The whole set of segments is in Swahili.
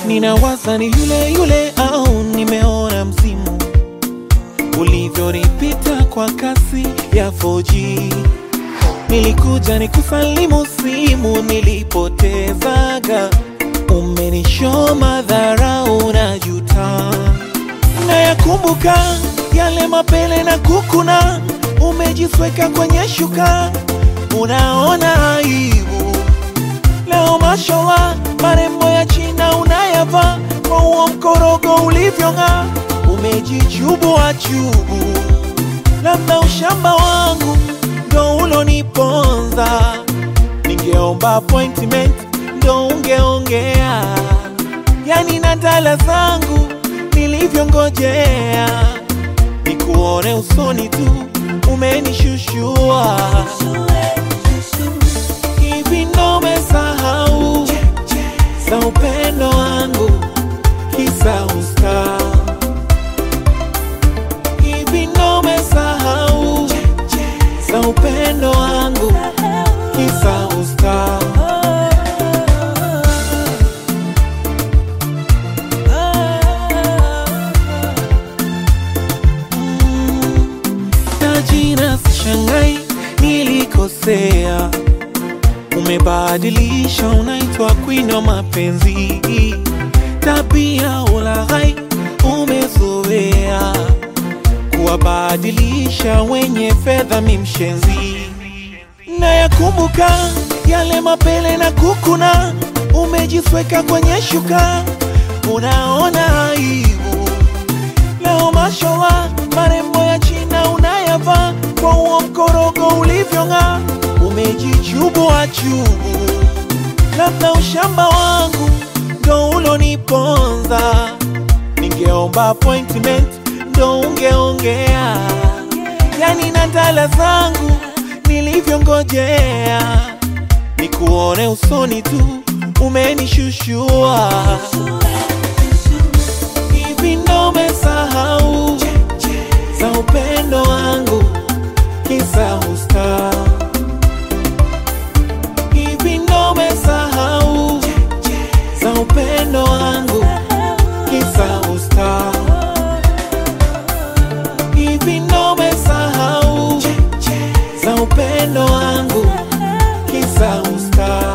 ninawaza ni yule yule au nimeona msimu ulivyonipita kwa kasi ya 4G. Nilikuja nikusalimu simu nilipotezaga, umenishoma dharau na juta, nayakumbuka yale mapele na kukuna, umejisweka kwenye shuka, unaona aibu leo mashowa marembo ya China unayavaa kwa huo mkorogo ulivyong'aa, umejichubu achubu, labda ushamba wangu ndo uloniponza. Ningeomba appointment ndo ungeongea, yani na dala zangu nilivyongojea, nikuone usoni tu umenishushua hivi ndo umesahau za upendo wangu kisa usta hivi ndo umesahau za upendo wangu kisa usta Mm, tajina sishangai nilikosea umebadilisha unaitwa queen wa mapenzi tabia ulaghai umezoea kuwabadilisha wenye fedha mimshenzi na yakumbuka yale mapele na kukuna umejisweka kwenye shuka unaona aibu leo mashowa marembo ya China unayavaa kwa huo mkorogo ulivyong'aa, umejichubu achubu, labda ushamba wangu ndo uloniponza. Ningeomba appointment ndo ungeongea, yani na dala zangu nilivyongojea, nikuone usoni tu umenishushua hivi ndo umesahau za upendo wangu kisa usta hivi ndo umesahau za upendo wangu kisa usta hivi ndo umesahau za upendo wangu kisa usta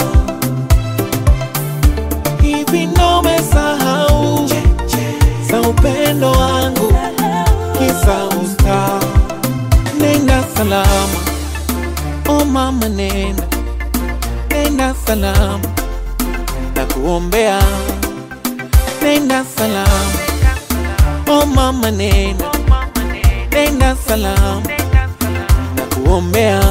hivi ndo umesahau za upendo wangu kisa usta. Nenda salama, o mama, nenda nenda salama, na kuombea. Nenda salama, o mama, nenda nenda salama, na kuombea.